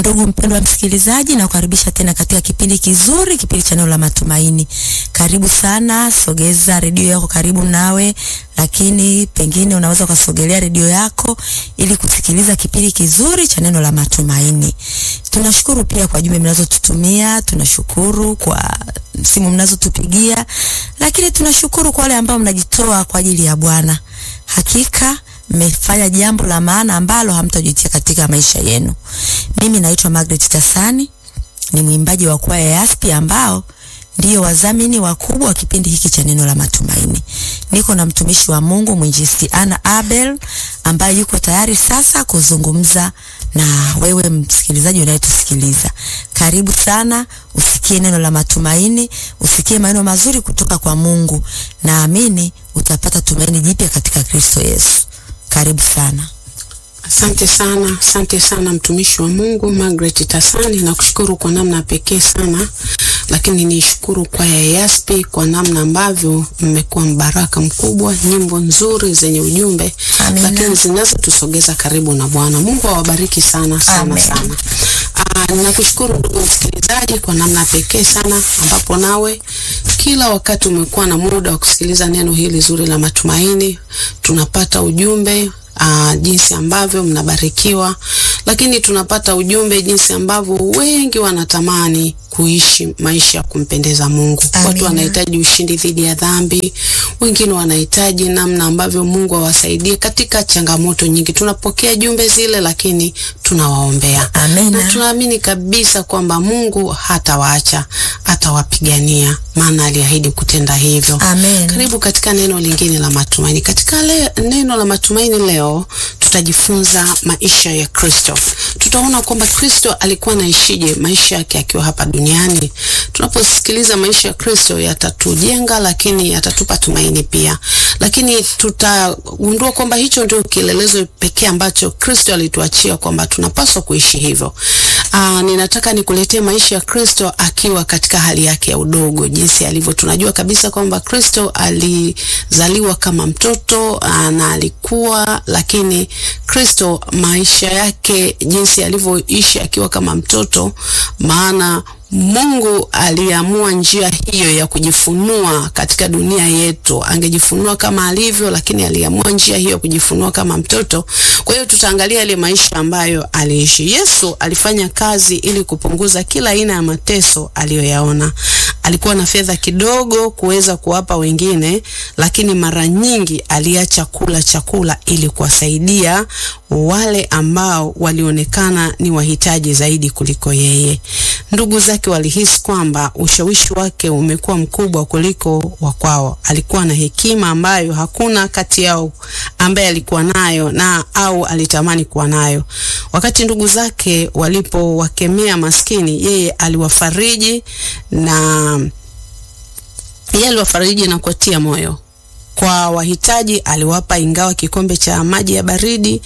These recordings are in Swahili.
Ndugu mpendwa msikilizaji, na kukaribisha tena katika kipindi kizuri, kipindi cha neno la matumaini. Karibu sana, sogeza redio yako karibu nawe, lakini pengine unaweza ukasogelea redio yako ili kusikiliza kipindi kizuri cha neno la matumaini. Tunashukuru pia kwa jumbe mnazotutumia, tunashukuru kwa simu mnazotupigia, lakini tunashukuru kwa wale ambao mnajitoa kwa ajili ya Bwana. Hakika mmefanya jambo la maana ambalo hamtajutia katika maisha yenu. Mimi naitwa Margaret Tasani, ni mwimbaji wa kwaya ya Aspi ambao ndiyo wadhamini wakubwa wa kipindi hiki cha neno la matumaini. Niko na mtumishi wa Mungu mwinjilisti Ana Abel ambaye yuko tayari sasa kuzungumza na wewe msikilizaji unayetusikiliza. Karibu sana, usikie neno la matumaini, usikie maneno mazuri kutoka kwa Mungu. Naamini utapata tumaini jipya katika Kristo Yesu. Karibu sana. Asante sana, asante sana mtumishi wa Mungu Margaret Tasani, na kushukuru kwa namna pekee sana, lakini nishukuru kwa ya Yaspi kwa namna ambavyo mmekuwa mbaraka mkubwa, nyimbo nzuri zenye ujumbe, Amina. lakini zinazotusogeza karibu na Bwana. Mungu awabariki sana sana Amen. sana. Ah, ninakushukuru ndugu msikilizaji kwa namna pekee sana ambapo nawe kila wakati umekuwa na muda wa kusikiliza neno hili zuri la matumaini. Tunapata ujumbe uh, jinsi ambavyo mnabarikiwa, lakini tunapata ujumbe jinsi ambavyo wengi wanatamani kuishi maisha ya kumpendeza Mungu. Amina. Watu wanahitaji ushindi dhidi ya dhambi, wengine wanahitaji namna ambavyo Mungu awasaidie katika changamoto nyingi. Tunapokea jumbe zile, lakini tunawaombea Amina. na tunaamini kabisa kwamba Mungu hatawaacha, atawapigania, maana aliahidi kutenda hivyo. Amen. Karibu katika neno lingine la matumaini. Katika le, neno la matumaini leo tutajifunza maisha ya Kristo. Tutaona kwamba Kristo alikuwa anaishije maisha yake akiwa hapa duniani. Tunaposikiliza maisha ya Kristo yatatujenga, lakini yatatupa tumaini pia. Lakini tutagundua kwamba hicho ndio kielelezo pekee ambacho Kristo alituachia kwamba tunapaswa kuishi hivyo. Aa, ninataka nikuletee maisha ya Kristo akiwa katika hali yake ya udogo, jinsi alivyo. Tunajua kabisa kwamba Kristo alizaliwa kama mtoto aa, na alikuwa, lakini Kristo maisha yake jinsi alivyoishi akiwa kama mtoto, maana Mungu aliamua njia hiyo ya kujifunua katika dunia yetu. Angejifunua kama alivyo, lakini aliamua njia hiyo ya kujifunua kama mtoto. Kwa hiyo tutaangalia ile maisha ambayo aliishi. Yesu alifanya kazi ili kupunguza kila aina ya mateso aliyoyaona. Alikuwa na fedha kidogo kuweza kuwapa wengine, lakini mara nyingi aliacha kula chakula ili kuwasaidia wale ambao walionekana ni wahitaji zaidi kuliko yeye. Ndugu zake walihisi kwamba ushawishi wake umekuwa mkubwa kuliko wa kwao. Alikuwa na hekima ambayo hakuna kati yao ambaye alikuwa nayo na au alitamani kuwa nayo. Wakati ndugu zake walipowakemea maskini, yeye aliwafariji na yeye aliwafariji na kuwatia moyo. Kwa wahitaji aliwapa ingawa kikombe cha maji ya baridi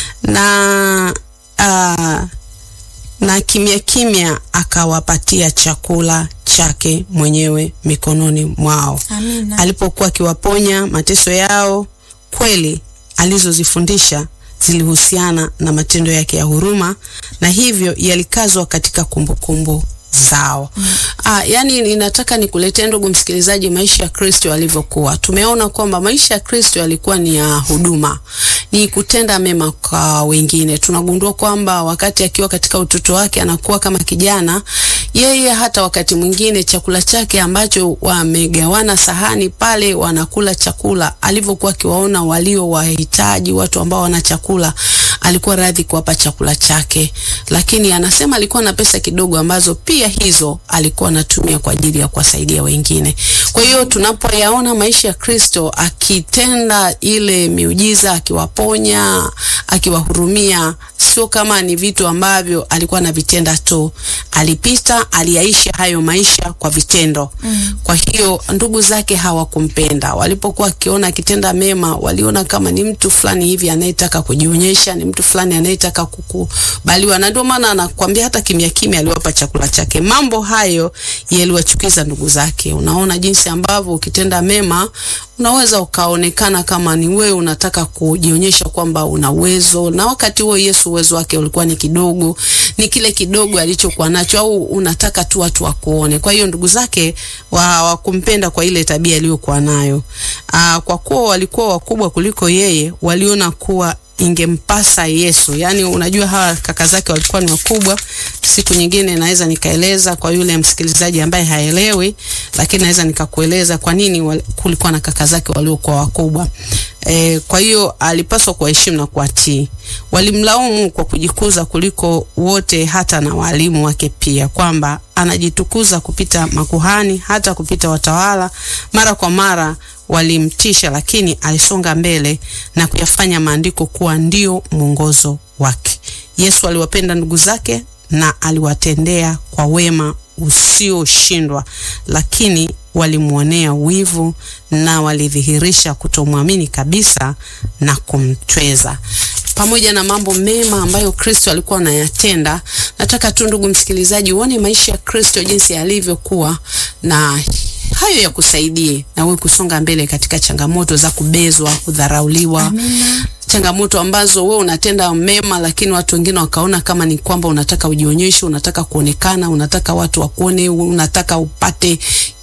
na ah, na kimya kimya akawapatia chakula chake mwenyewe mikononi mwao. Amina. Alipokuwa akiwaponya mateso yao, kweli alizozifundisha zilihusiana na matendo yake ya huruma na hivyo yalikazwa katika kumbukumbu zao. Ah, yani ninataka nikuletee ndugu msikilizaji maisha ya Kristo alivyokuwa. Tumeona kwamba maisha ya Kristo yalikuwa ni ya huduma, ni kutenda mema kwa wengine. Tunagundua kwamba wakati akiwa katika utoto wake anakuwa kama kijana, yeye hata wakati mwingine chakula chake ambacho wamegawana sahani pale wanakula chakula, alivyokuwa akiwaona walio wahitaji, watu ambao wana chakula, alikuwa radhi kuwapa chakula chake, lakini anasema alikuwa na pesa kidogo ambazo pia hizo alikuwa anatumia kwa ajili ya kuwasaidia wengine. Kwa hiyo tunapoyaona maisha ya Kristo akitenda ile miujiza, akiwaponya, akiwahurumia, sio kama ni vitu ambavyo alikuwa anavitenda tu, alipita, aliyaishi hayo maisha kwa vitendo. Mm. Kwa hiyo ndugu zake hawakumpenda. Walipokuwa akiona akitenda mema, waliona kama ni mtu fulani hivi anayetaka kujionyesha, ni mtu fulani anayetaka kukubaliwa, na ndio maana anakuambia hata kimya kimya aliwapa chakula chake. Mambo hayo yaliwachukiza ndugu zake. Unaona jinsi ambavyo ukitenda mema unaweza ukaonekana kama ni wewe unataka kujionyesha kwamba una uwezo, na wakati huo Yesu uwezo wake ulikuwa ni kidogo, ni kile kidogo alichokuwa nacho, au unataka tu watu wakuone. Kwa hiyo ndugu zake hawakumpenda kwa ile tabia aliyokuwa nayo. Aa, kwa kuwa walikuwa wakubwa kuliko yeye, waliona kuwa ingempasa Yesu. Yani, unajua hawa kaka zake walikuwa ni wakubwa. Siku nyingine naweza nikaeleza kwa yule msikilizaji ambaye haelewi, lakini naweza nikakueleza kwa nini kulikuwa na kaka zake waliokuwa wakubwa. E, kwa hiyo alipaswa kuwaheshimu na kuwatii. Walimlaumu kwa kujikuza kuliko wote, hata na walimu wake pia, kwamba anajitukuza kupita makuhani, hata kupita watawala. Mara kwa mara walimtisha, lakini alisonga mbele na kuyafanya maandiko kuwa ndio mwongozo wake. Yesu aliwapenda ndugu zake na aliwatendea kwa wema usioshindwa, lakini walimwonea wivu na walidhihirisha kutomwamini kabisa na kumtweza. Pamoja na mambo mema ambayo Kristo alikuwa anayatenda, nataka tu ndugu msikilizaji uone maisha ya Kristo jinsi yalivyokuwa na hayo ya kusaidie na wewe kusonga mbele katika changamoto za kubezwa, kudharauliwa. Amina. Changamoto ambazo wewe unatenda mema, lakini watu wengine wakaona kama ni kwamba unataka ujionyeshe, unataka kuonekana, unataka watu wakuone, unataka upate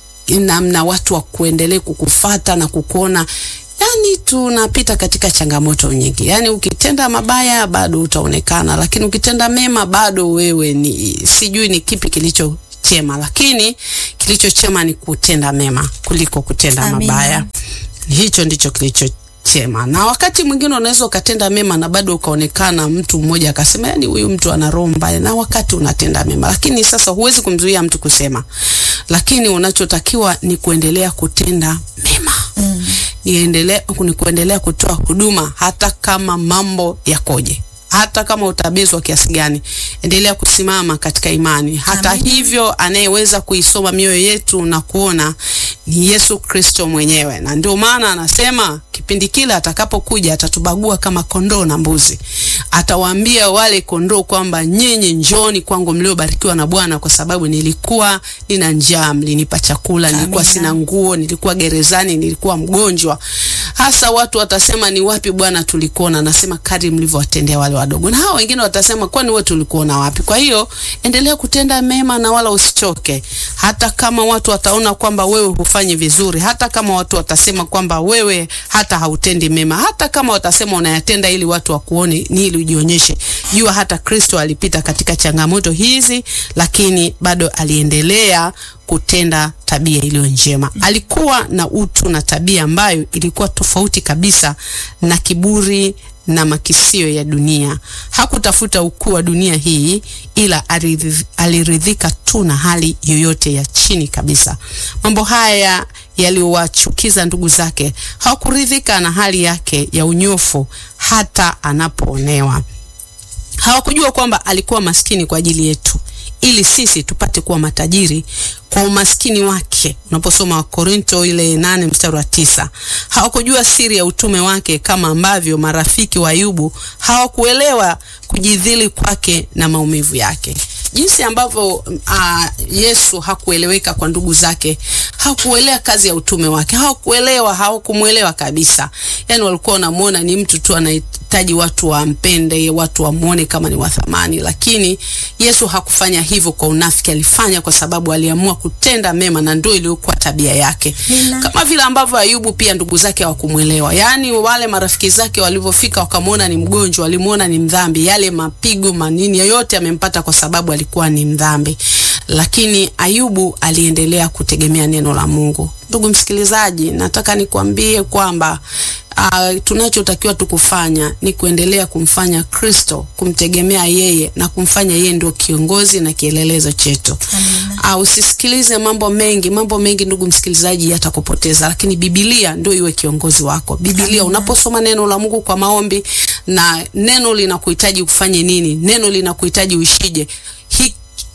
namna watu wa kuendelea kukufata na kukuona. Yani tunapita katika changamoto nyingi. Yani ukitenda mabaya bado utaonekana, lakini ukitenda mema bado wewe ni sijui ni kipi kilicho chema, lakini kilicho chema ni kutenda mema kuliko kutenda Amina. mabaya. Hicho ndicho kilicho chema. Na wakati mwingine unaweza ukatenda mema na bado ukaonekana, mtu mmoja akasema, yani huyu mtu ana roho mbaya, na wakati unatenda mema. Lakini sasa huwezi kumzuia mtu kusema, lakini unachotakiwa ni kuendelea kutenda mema Mm. niendelea ni kuendelea kutoa huduma hata kama mambo yakoje, hata kama utabezwa kiasi gani, endelea kusimama katika imani. Hata Amina. hivyo, anayeweza kuisoma mioyo yetu na kuona ni Yesu Kristo mwenyewe, na ndio maana anasema kipindi kile atakapokuja atatubagua kama kondoo na mbuzi. Atawaambia wale kondoo kwamba nyinyi njoni kwangu mliobarikiwa na Bwana, kwa sababu nilikuwa nina njaa, mlinipa chakula, nilikuwa Amina. sina nguo, nilikuwa gerezani, nilikuwa mgonjwa. Hasa watu watasema ni wapi Bwana tulikuona? Nasema kadri mlivyowatendea wale wadogo, na hao wengine watasema kwani wewe tulikuona wapi? Kwa hiyo endelea kutenda mema na wala usichoke, hata kama watu wataona kwamba wewe hufanyi vizuri, hata kama watu watasema kwamba wewe hata hautendi mema, hata kama watasema unayatenda ili watu wakuone, ni ili ujionyeshe. Jua hata Kristo alipita katika changamoto hizi, lakini bado aliendelea kutenda tabia iliyo njema. Alikuwa na utu na tabia ambayo ilikuwa tofauti kabisa na kiburi na makisio ya dunia. Hakutafuta ukuu wa dunia hii, ila aridhi- aliridhika tu na hali yoyote ya chini kabisa. Mambo haya yaliwachukiza ndugu zake. Hawakuridhika na hali yake ya unyofu hata anapoonewa. Hawakujua kwamba alikuwa maskini kwa ajili yetu ili sisi tupate kuwa matajiri kwa umaskini wake. Unaposoma Wakorinto ile nane mstari wa tisa. Hawakujua siri ya utume wake, kama ambavyo marafiki wa Ayubu hawakuelewa kujidhili kwake na maumivu yake. Jinsi ambavyo uh, Yesu hakueleweka kwa ndugu zake, hakuelewa kazi ya utume wake, hawakuelewa, hawakumwelewa kabisa. Yani walikuwa wanamuona ni mtu tu anahitaji watu wampende, watu wamuone kama ni wa thamani, lakini Yesu hakufanya hivyo kwa unafiki. Alifanya kwa sababu aliamua kutenda mema, na ndio iliyokuwa tabia yake, Nina. kama vile ambavyo Ayubu pia ndugu zake hawakumwelewa. Yani wale marafiki zake walivyofika, wakamwona ni mgonjwa, walimuona ni mdhambi, yale mapigo manini yote yamempata kwa sababu alikuwa ni mdhambi, lakini Ayubu aliendelea kutegemea neno la Mungu. Ndugu msikilizaji, nataka nikwambie kwamba uh, tunachotakiwa tukufanya ni kuendelea kumfanya Kristo, kumtegemea yeye na kumfanya yeye ndio kiongozi na kielelezo chetu. Amina. Uh, usisikilize mambo mengi. Mambo mengi ndugu msikilizaji yatakupoteza, lakini Biblia ndio iwe kiongozi wako. Biblia Amina. unaposoma neno la Mungu kwa maombi, na neno linakuhitaji ufanye nini, neno linakuhitaji uishije, hiki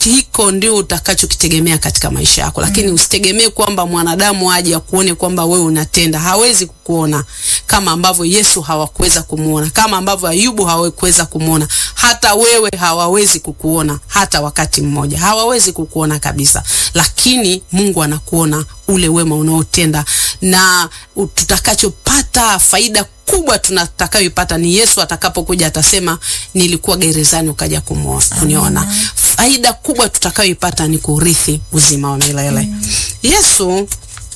hiko ndio utakachokitegemea katika maisha yako, lakini mm. usitegemee kwamba mwanadamu aje akuone kwamba wewe unatenda. Hawezi kukuona kama ambavyo Yesu hawakuweza kumuona, kama ambavyo Ayubu hawakuweza kumuona, hata wewe hawawezi kukuona hata wakati mmoja, hawawezi kukuona kabisa, lakini Mungu anakuona ule wema unaotenda, na tutakachopata faida kubwa tunatakayoipata ni Yesu atakapokuja atasema, nilikuwa gerezani ukaja kumuona kuniona. Faida kubwa tutakayoipata ni kurithi uzima wa milele. Mm. Yesu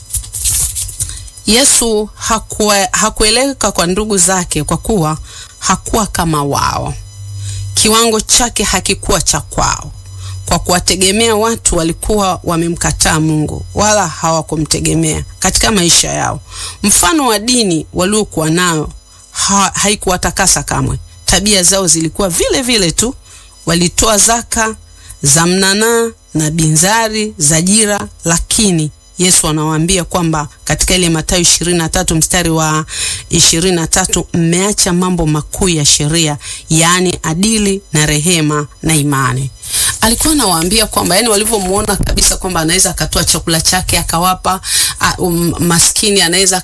Yesu hakuwa, hakueleweka kwa ndugu zake kwa kuwa hakuwa kama wao. Kiwango chake hakikuwa cha kwao. Kwa kuwategemea watu walikuwa wamemkataa Mungu wala hawakumtegemea katika maisha yao. Mfano wa dini waliokuwa nayo ha, haikuwatakasa kamwe. Tabia zao zilikuwa vile vile tu. Walitoa zaka za mnanaa na binzari za jira, lakini Yesu anawaambia kwamba katika ile Mathayo 23 mstari wa 23, mmeacha mambo makuu ya sheria, yaani adili na rehema na imani. Alikuwa anawaambia kwamba yani, walivyomuona kabisa kwamba anaweza akatoa chakula chake akawapa um, maskini, anaweza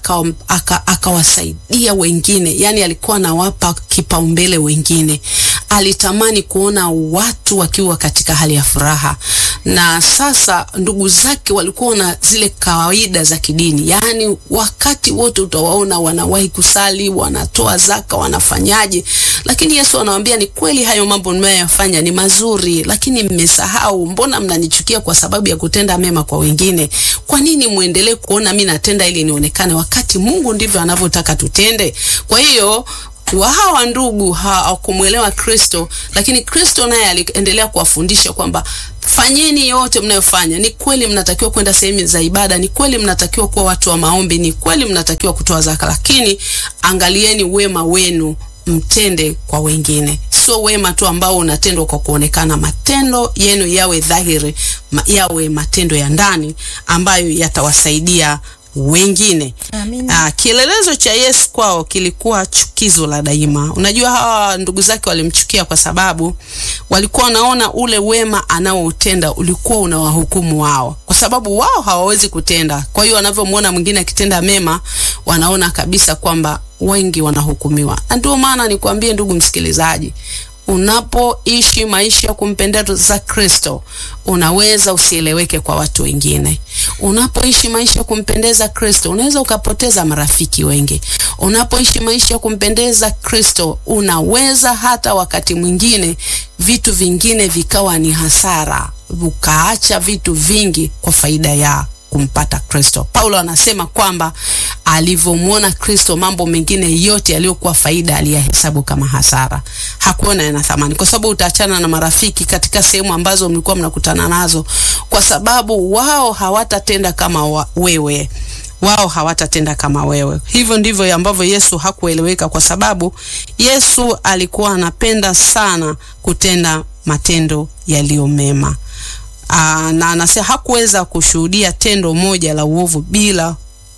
akawasaidia aka wengine, yani alikuwa anawapa kipaumbele wengine. Alitamani kuona watu wakiwa katika hali ya furaha, na sasa ndugu zake walikuwa na zile kawaida za kidini, yani wakati wote utawaona wanawahi kusali, wanatoa zaka, wanafanyaje, lakini Yesu anawaambia ni kweli, hayo mambo mnayoyafanya ni mazuri, lakini mmesahau. Mbona mnanichukia kwa sababu ya kutenda mema kwa wengine? Kwa nini muendelee kuona mimi natenda ili nionekane, wakati Mungu ndivyo anavyotaka tutende? Kwa hiyo wa hawa ndugu hawakumwelewa Kristo, lakini Kristo naye aliendelea kuwafundisha kwamba fanyeni yote mnayofanya. Ni kweli mnatakiwa kwenda sehemu za ibada, ni kweli mnatakiwa kuwa watu wa maombi, ni kweli mnatakiwa kutoa zaka, lakini angalieni wema wenu mtende kwa wengine, sio wema tu ambao unatendwa kwa kuonekana. Matendo yenu yawe dhahiri, ma, yawe matendo ya ndani ambayo yatawasaidia wengine. Aa, kielelezo cha Yesu kwao kilikuwa chukizo la daima. Unajua, hawa ndugu zake walimchukia kwa sababu walikuwa wanaona ule wema anaoutenda ulikuwa unawahukumu wao, kwa sababu wao hawawezi kutenda. Kwa hiyo wanavyomwona mwingine akitenda mema, wanaona kabisa kwamba wengi wanahukumiwa. Na ndio maana nikwambie, ndugu msikilizaji, unapoishi maisha ya kumpendeza Kristo unaweza usieleweke kwa watu wengine. Unapoishi maisha ya kumpendeza Kristo unaweza ukapoteza marafiki wengi. Unapoishi maisha ya kumpendeza Kristo unaweza hata wakati mwingine vitu vingine vikawa ni hasara, ukaacha vitu vingi kwa faida ya kumpata Kristo. Paulo anasema kwamba alivyomwona Kristo, mambo mengine yote yaliyokuwa faida aliyahesabu kama hasara, hakuona yana thamani, kwa sababu utaachana na marafiki katika sehemu ambazo mlikuwa mnakutana nazo, kwa sababu wao hawatatenda kama wa, wewe wao hawatatenda kama wewe. Hivyo ndivyo ambavyo Yesu hakueleweka, kwa sababu Yesu alikuwa anapenda sana kutenda matendo yaliyo mema. Aa, na anasema hakuweza kushuhudia tendo moja la uovu bila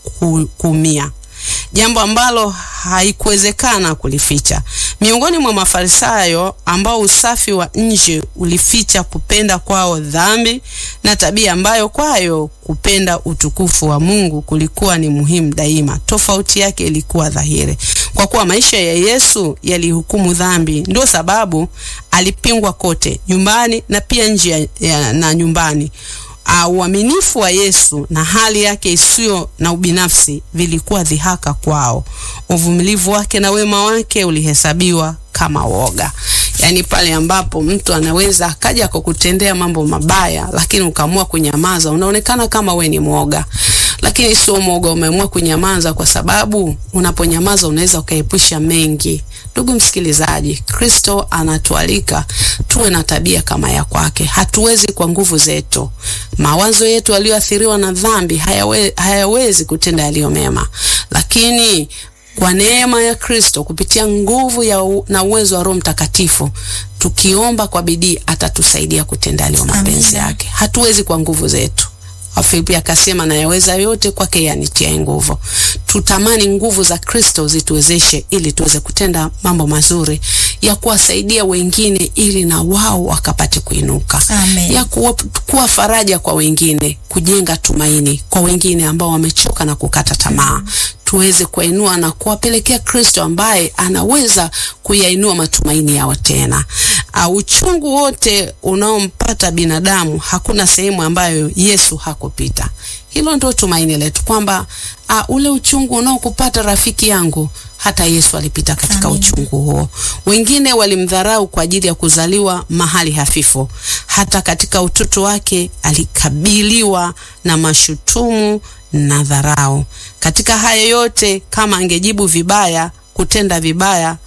kuumia, jambo ambalo haikuwezekana kulificha. Miongoni mwa Mafarisayo ambao usafi wa nje ulificha kupenda kwao dhambi na tabia ambayo kwayo kupenda utukufu wa Mungu kulikuwa ni muhimu daima, tofauti yake ilikuwa dhahiri. Kwa kuwa maisha ya Yesu yalihukumu dhambi, ndio sababu alipingwa kote, nyumbani na pia nje na nyumbani. Uaminifu wa Yesu na hali yake isiyo na ubinafsi vilikuwa dhihaka kwao. Uvumilivu wake na wema wake ulihesabiwa kama woga. Yaani pale ambapo mtu anaweza akaja kukutendea mambo mabaya, lakini ukaamua kunyamaza, unaonekana kama we ni mwoga, lakini sio mwoga. Umeamua kunyamaza kwa sababu unaponyamaza unaweza ukaepusha mengi. Ndugu msikilizaji, Kristo anatualika tuwe na tabia kama ya kwake. Hatuwezi kwa nguvu zetu, mawazo yetu yaliyoathiriwa na dhambi hayawe, hayawezi kutenda yaliyo mema, lakini kwa neema ya Kristo kupitia nguvu ya u, na uwezo wa Roho Mtakatifu tukiomba kwa bidii atatusaidia kutenda yaliyo mapenzi yake. Hatuwezi kwa nguvu zetu. Wafilipi akasema nayaweza yote kwake yanitiaye nguvu. Tutamani nguvu za Kristo zituwezeshe ili tuweze kutenda mambo mazuri ya kuwasaidia wengine ili na wao wakapate kuinuka, Amen. ya kuwa, kuwa faraja kwa wengine, kujenga tumaini kwa wengine ambao wamechoka na kukata tamaa tuweze kuwainua na kuwapelekea Kristo ambaye anaweza kuyainua matumaini yao tena. Uh, uchungu wote unaompata binadamu hakuna sehemu ambayo Yesu hakupita. Hilo ndio tumaini letu kwamba uh, ule uchungu unaokupata rafiki yangu hata Yesu alipita katika Amen. uchungu huo. Wengine walimdharau kwa ajili ya kuzaliwa mahali hafifu. Hata katika utoto wake alikabiliwa na mashutumu na dharau. Katika haya yote, kama angejibu vibaya, kutenda vibaya,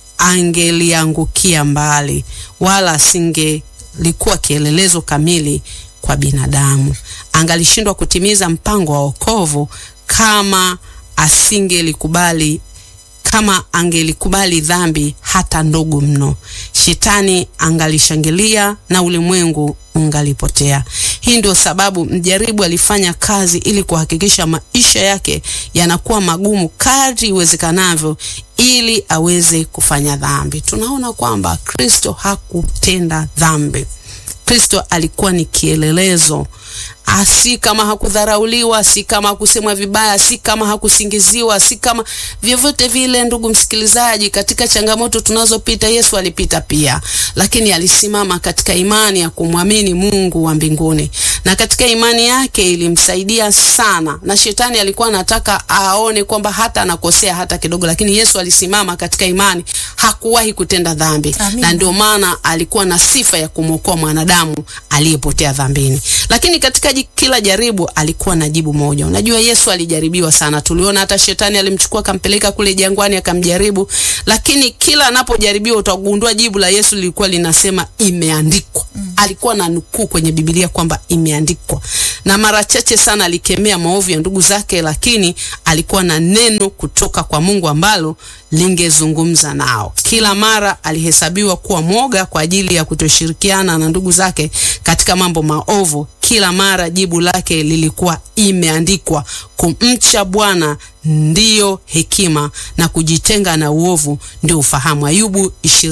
angeliangukia mbali, wala asingelikuwa kielelezo kamili kwa binadamu. Angalishindwa kutimiza mpango wa wokovu kama asingelikubali kama angelikubali dhambi hata ndogo mno, shetani angalishangilia na ulimwengu ungalipotea. Hii ndio sababu mjaribu alifanya kazi ili kuhakikisha maisha yake yanakuwa magumu kadri iwezekanavyo ili aweze kufanya dhambi. Tunaona kwamba Kristo hakutenda dhambi. Kristo alikuwa ni kielelezo Ah, si kama hakudharauliwa, si kama hakusemwa vibaya, si kama hakusingiziwa, si kama vyovyote vile. Ndugu msikilizaji, katika changamoto tunazopita Yesu alipita pia, lakini alisimama katika imani ya kumwamini Mungu wa mbinguni, na katika imani yake ilimsaidia sana, na shetani alikuwa anataka aone kwamba hata anakosea hata kidogo, lakini Yesu alisimama katika imani, hakuwahi kutenda dhambi, Amina. na ndio maana alikuwa na sifa ya kumwokoa mwanadamu aliyepotea dhambini. Lakini katika ji- kila jaribu alikuwa na jibu moja. Unajua Yesu alijaribiwa sana, tuliona hata shetani alimchukua akampeleka kule jangwani akamjaribu, lakini kila anapojaribiwa utagundua jibu la Yesu lilikuwa linasema imeandikwa. Alikuwa na nukuu kwenye Biblia kwamba imeandikwa, na mara chache sana alikemea maovu ya ndugu zake, lakini alikuwa na neno kutoka kwa Mungu ambalo lingezungumza nao. Kila mara alihesabiwa kuwa mwoga kwa ajili ya kutoshirikiana na ndugu zake katika mambo maovu. Kila mara jibu lake lilikuwa imeandikwa. Kumcha Bwana ndiyo hekima na kujitenga na uovu ndio ufahamu. Ayubu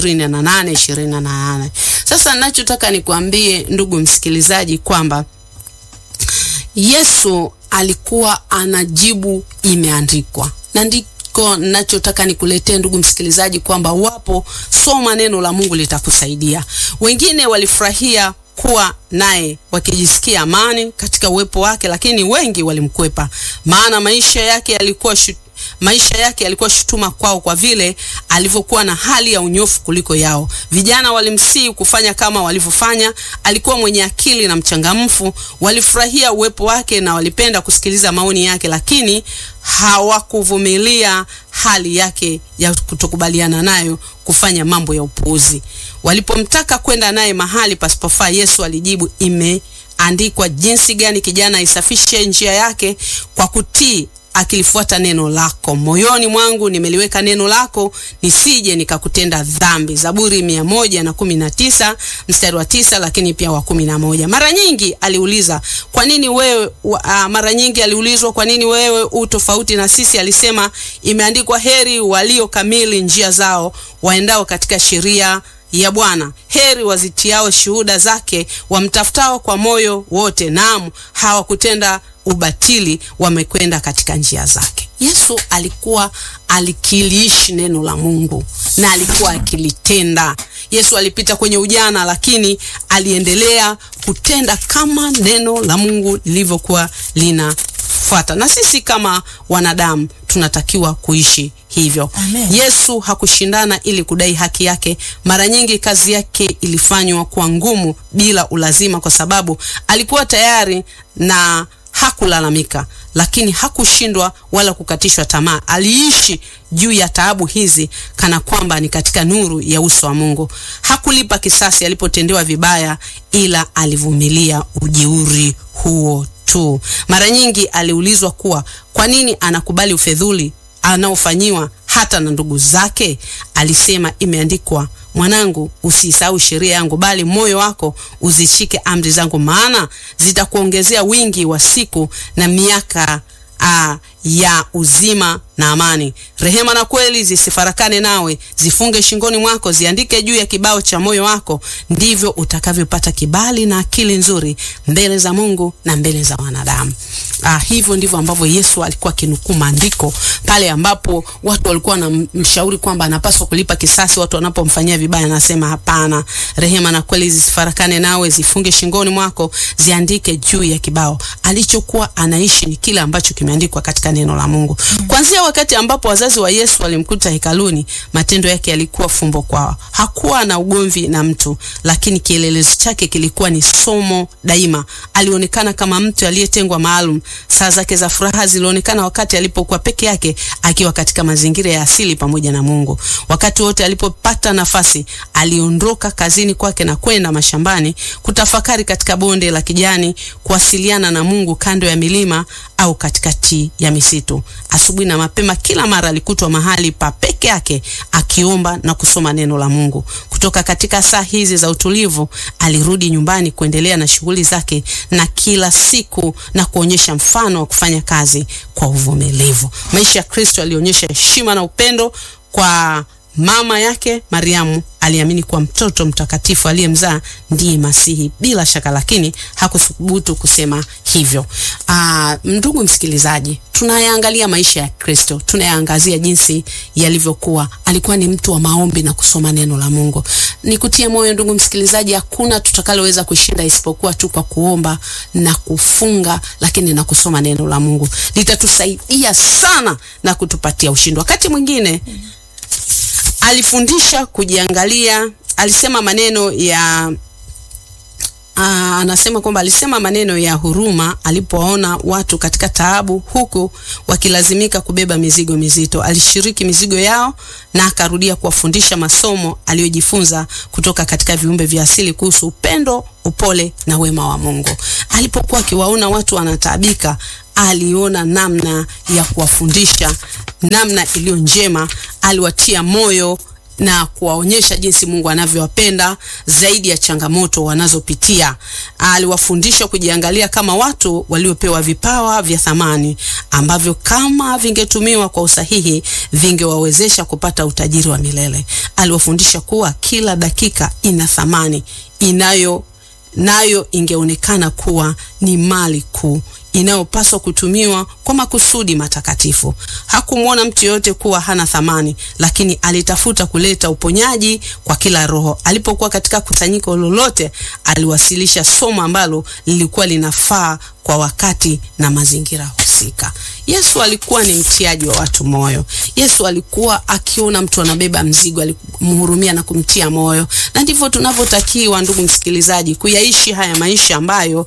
28 28. Sasa ninachotaka nikwambie ndugu msikilizaji kwamba Yesu alikuwa anajibu imeandikwa, na ndiko nachotaka nikuletee ndugu msikilizaji, kwamba wapo, soma neno la Mungu litakusaidia. Wengine walifurahia kuwa naye wakijisikia amani katika uwepo wake, lakini wengi walimkwepa, maana maisha yake yalikuwa shu, maisha yake yalikuwa shutuma kwao kwa vile alivyokuwa na hali ya unyofu kuliko yao. Vijana walimsihi kufanya kama walivyofanya. Alikuwa mwenye akili na mchangamfu, walifurahia uwepo wake na walipenda kusikiliza maoni yake, lakini hawakuvumilia hali yake ya kutokubaliana nayo kufanya mambo ya upuuzi. Walipomtaka kwenda naye mahali pasipofaa, Yesu alijibu, imeandikwa jinsi gani kijana aisafishe njia yake kwa kutii akilifuata neno lako. Moyoni mwangu nimeliweka neno lako, nisije nikakutenda dhambi. Zaburi mia moja na kumi na tisa mstari wa tisa lakini pia wa kumi na moja. Mara nyingi aliuliza kwa nini wewe wa, uh, mara nyingi aliulizwa kwa nini wewe u tofauti na sisi. Alisema imeandikwa, heri walio kamili njia zao, waendao katika sheria ya Bwana. Heri wazitiao shuhuda zake, wamtafutao kwa moyo wote. Naam, hawakutenda ubatili, wamekwenda katika njia zake. Yesu alikuwa alikiliishi neno la Mungu na alikuwa akilitenda. Yesu alipita kwenye ujana, lakini aliendelea kutenda kama neno la Mungu lilivyokuwa linafuata, na sisi kama wanadamu tunatakiwa kuishi hivyo. Amen. Yesu hakushindana ili kudai haki yake. Mara nyingi kazi yake ilifanywa kwa ngumu bila ulazima, kwa sababu alikuwa tayari na hakulalamika, lakini hakushindwa wala kukatishwa tamaa. Aliishi juu ya taabu hizi kana kwamba ni katika nuru ya uso wa Mungu. Hakulipa kisasi alipotendewa vibaya, ila alivumilia ujeuri huo tu. Mara nyingi aliulizwa kuwa kwa nini anakubali ufedhuli anaofanyiwa hata na ndugu zake. Alisema, imeandikwa, mwanangu, usiisahau sheria yangu, bali moyo wako uzishike amri zangu, maana zitakuongezea wingi wa siku na miaka uh, ya uzima na amani. Rehema na kweli zisifarakane nawe, zifunge shingoni mwako, ziandike juu ya kibao cha moyo wako, ndivyo utakavyopata kibali na akili nzuri mbele za Mungu na mbele za wanadamu. Ah, hivyo ndivyo ambavyo Yesu alikuwa akinukuu maandiko pale ambapo watu walikuwa wanamshauri kwamba anapaswa kulipa kisasi watu wanapomfanyia vibaya, anasema hapana, rehema na kweli zisifarakane nawe, zifunge shingoni mwako, ziandike juu ya kibao. Alichokuwa anaishi ni kile ambacho kimeandikwa katika neno la Mungu. Kuanzia wakati ambapo wazazi wa Yesu walimkuta hekaluni, matendo yake yalikuwa fumbo kwao. Hakuwa na ugomvi na mtu, lakini kielelezo chake kilikuwa ni somo daima. Alionekana kama mtu aliyetengwa maalum. Saa zake za furaha zilionekana wakati alipokuwa peke yake akiwa katika mazingira ya asili pamoja na Mungu. Wakati wote alipopata nafasi, aliondoka kazini kwake na kwenda mashambani kutafakari katika bonde la kijani, kuwasiliana na Mungu kando ya milima au katikati ya misitu. Asubuhi na mapema, kila mara alikutwa mahali pa peke yake akiomba na kusoma neno la Mungu. Kutoka katika saa hizi za utulivu, alirudi nyumbani kuendelea na shughuli zake na kila siku na kuonyesha mfano wa kufanya kazi kwa uvumilivu. Maisha ya Kristo alionyesha heshima na upendo kwa mama yake Mariamu. Aliamini kuwa mtoto mtakatifu aliyemzaa ndiye Masihi bila shaka, lakini hakuthubutu kusema hivyo. Aa, ndugu msikilizaji, tunayaangalia maisha ya Kristo, tunayaangazia jinsi yalivyokuwa. Alikuwa ni mtu wa maombi na kusoma neno la Mungu. Nikutie moyo ndugu msikilizaji, hakuna tutakaloweza kushinda isipokuwa tu kwa kuomba na kufunga, lakini na kusoma neno la Mungu litatusaidia sana na kutupatia ushindi. Wakati mwingine alifundisha kujiangalia. Alisema maneno ya aa, anasema kwamba alisema maneno ya huruma alipoona watu katika taabu, huku wakilazimika kubeba mizigo mizito. Alishiriki mizigo yao na akarudia kuwafundisha masomo aliyojifunza kutoka katika viumbe vya asili kuhusu upendo, upole na wema wa Mungu. Alipokuwa akiwaona watu wanataabika, aliona namna ya kuwafundisha namna iliyo njema. Aliwatia moyo na kuwaonyesha jinsi Mungu anavyowapenda zaidi ya changamoto wanazopitia. Aliwafundisha kujiangalia kama watu waliopewa vipawa vya thamani ambavyo kama vingetumiwa kwa usahihi vingewawezesha kupata utajiri wa milele. Aliwafundisha kuwa kila dakika ina thamani inayo nayo ingeonekana kuwa ni mali kuu inayopaswa kutumiwa kwa makusudi matakatifu. Hakumwona mtu yoyote kuwa hana thamani, lakini alitafuta kuleta uponyaji kwa kila roho. Alipokuwa katika kusanyiko lolote, aliwasilisha somo ambalo lilikuwa linafaa kwa wakati na mazingira husika. Yesu alikuwa ni mtiaji wa watu moyo. Yesu alikuwa akiona mtu anabeba mzigo, alimhurumia na kumtia moyo, na ndivyo tunavyotakiwa, ndugu msikilizaji, kuyaishi haya maisha ambayo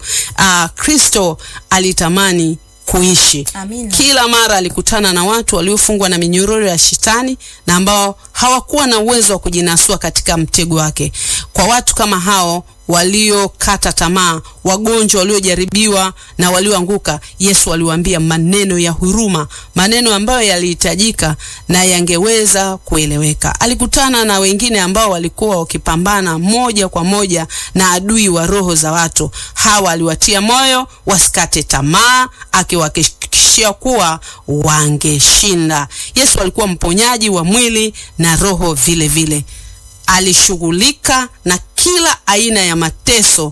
Kristo alitamani kuishi. Amina. Kila mara alikutana na watu waliofungwa na minyororo ya shetani na ambao hawakuwa na uwezo wa kujinasua katika mtego wake. Kwa watu kama hao waliokata tamaa, wagonjwa waliojaribiwa na walioanguka, Yesu aliwaambia maneno ya huruma, maneno ambayo yalihitajika na yangeweza kueleweka. Alikutana na wengine ambao walikuwa wakipambana moja kwa moja na adui wa roho za watu. Hawa aliwatia moyo wasikate tamaa, akiwahakikishia kuwa wangeshinda. Yesu alikuwa mponyaji wa mwili na roho vile vile. Alishughulika na kila aina ya mateso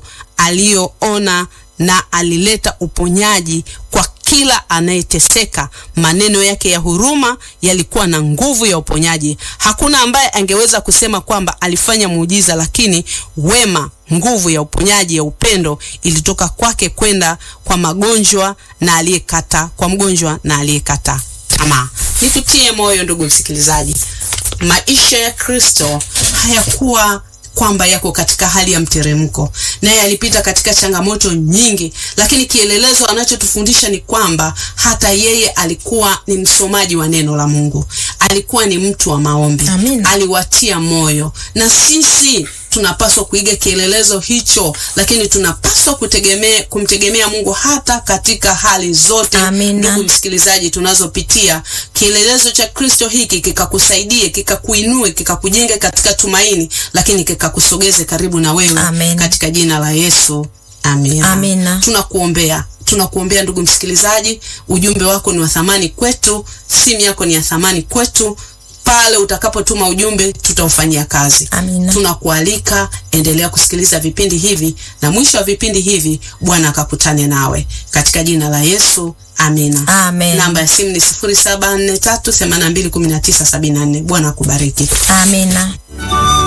aliyoona na alileta uponyaji kwa kila anayeteseka. Maneno yake ya huruma yalikuwa na nguvu ya uponyaji. Hakuna ambaye angeweza kusema kwamba alifanya muujiza, lakini wema, nguvu ya uponyaji ya upendo ilitoka kwake kwenda kwa magonjwa na aliyekata kwa mgonjwa na aliyekata tamaa. Nikutie moyo ndugu msikilizaji, maisha ya Kristo hayakuwa kwamba yako katika hali ya mteremko, naye alipita katika changamoto nyingi, lakini kielelezo anachotufundisha ni kwamba hata yeye alikuwa ni msomaji wa neno la Mungu, alikuwa ni mtu wa maombi. Amina. Aliwatia moyo, na sisi tunapaswa kuiga kielelezo hicho, lakini tunapaswa kutegemea kumtegemea Mungu hata katika hali zote. Amina. Ndugu msikilizaji, tunazopitia kielelezo cha Kristo hiki kikakusaidie, kikakuinue, kikakujenge katika tumaini, lakini kikakusogeze karibu na wewe Amen. katika jina la Yesu, Amina. Amina. Tunakuombea, tunakuombea ndugu msikilizaji, ujumbe wako ni wa thamani kwetu, simu yako ni ya thamani kwetu. Pale utakapotuma ujumbe tutaufanyia kazi. Amina. Tunakualika, endelea kusikiliza vipindi hivi, na mwisho wa vipindi hivi Bwana akakutane nawe katika jina la Yesu. Amina. Amen. Namba ya simu ni 0743821974. Bwana akubariki. Amina.